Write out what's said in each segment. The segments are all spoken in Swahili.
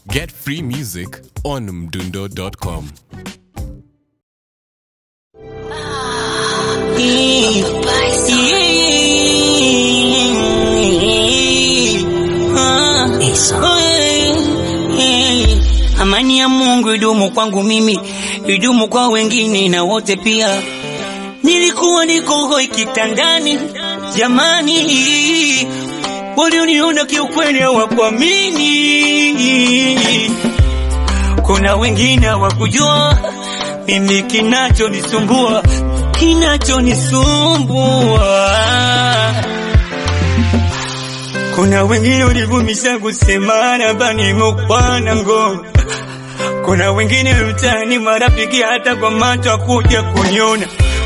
Get free music on mdundo.com. Amani ya Mungu idumu kwangu mimi, idumu kwa wengine na wote pia. Nilikuwa niko hoi kitandani, jamani, walioniona kiukweli hawakuamini. Kuna wengine hawakujua mimi kinachonisumbua, kinachonisumbua. Kuna wengine walivumisha kusema nabani mukwana ngo. Kuna wengine mtaani marafiki hata kwa macho kuja kuniona,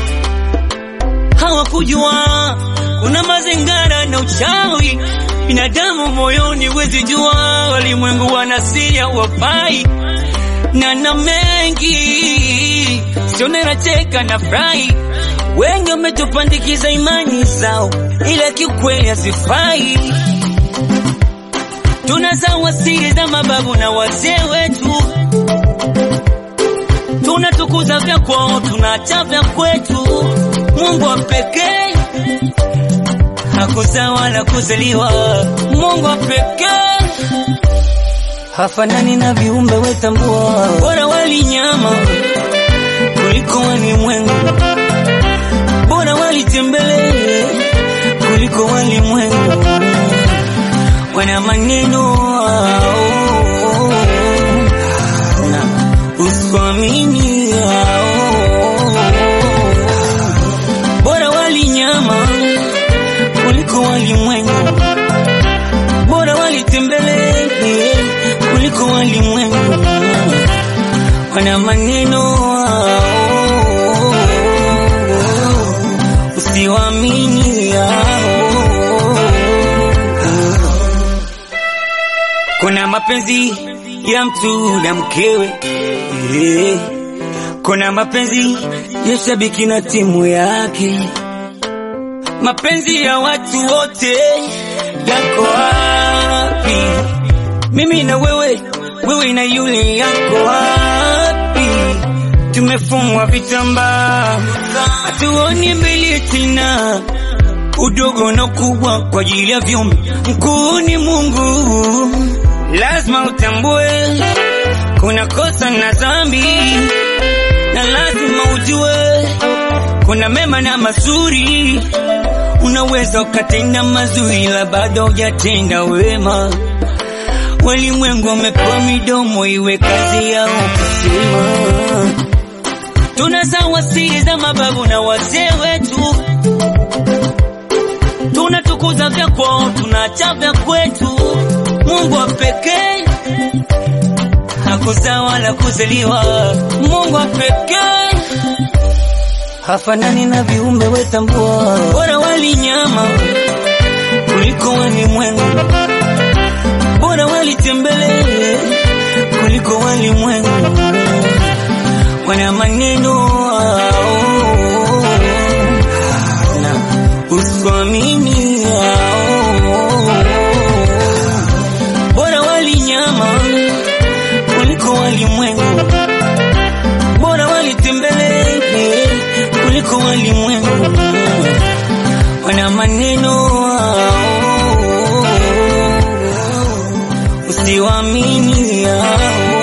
hawakujua kuna mazingara na uchawi binadamu moyoni, wezi jua walimwengu wanasiria wafai na na mengi sione nacheka na furahi. Wengi wametupandikiza imani zao, ila kiukweli hazifai. Tunazawa siri za mababu na wazee wetu, tunatukuza vya kwao, tunaacha vya kwetu. Mungu wa pekee hakuzaa wala kuzaliwa, Mungu wa pekee hafanani na viumbe wetambua, bora wali nyama kuliko walimwengu, bora walitembele kuliko walimwengu, wana maneno ao na usiamini ao, bora wali nyama kuliko walimwengu, bora walitembele kuliko walimwengu, wana maneno usiwamini kuna mapenzi ya mtu na mkewe eh. Kuna mapenzi ya shabiki na timu yake, mapenzi ya watu wote yako wapi? Mimi na wewe, wewe na yule yako wapi? Tumefungwa vitambaa, hatuoni mbele tena, udogo na ukubwa kwa ajili ya viumbe. Mkuu ni Mungu, lazima utambue kuna kosa na dhambi, na lazima ujue kuna mema na mazuri. Unaweza ukatenda mazuri, ila bado hujatenda wema. Walimwengu wamepewa midomo, iwe kazi yao kusema. Tunazawa siri za mababu na wazee wetu, tunatukuza vya kwao, tunaacha vya kwetu. Mungu wa pekee hakuzaa wala kuzaliwa, Mungu wa pekee hafanani na viumbe wetambua, bora wali nyama kuliko walimwengu, bora walitembele kuliko walimwengu, wana maneno ao na usiamini ao, bora wali nyama kuliko walimwengu, bora walitembele kuliko walimwengu, wana maneno ao usiwamini ao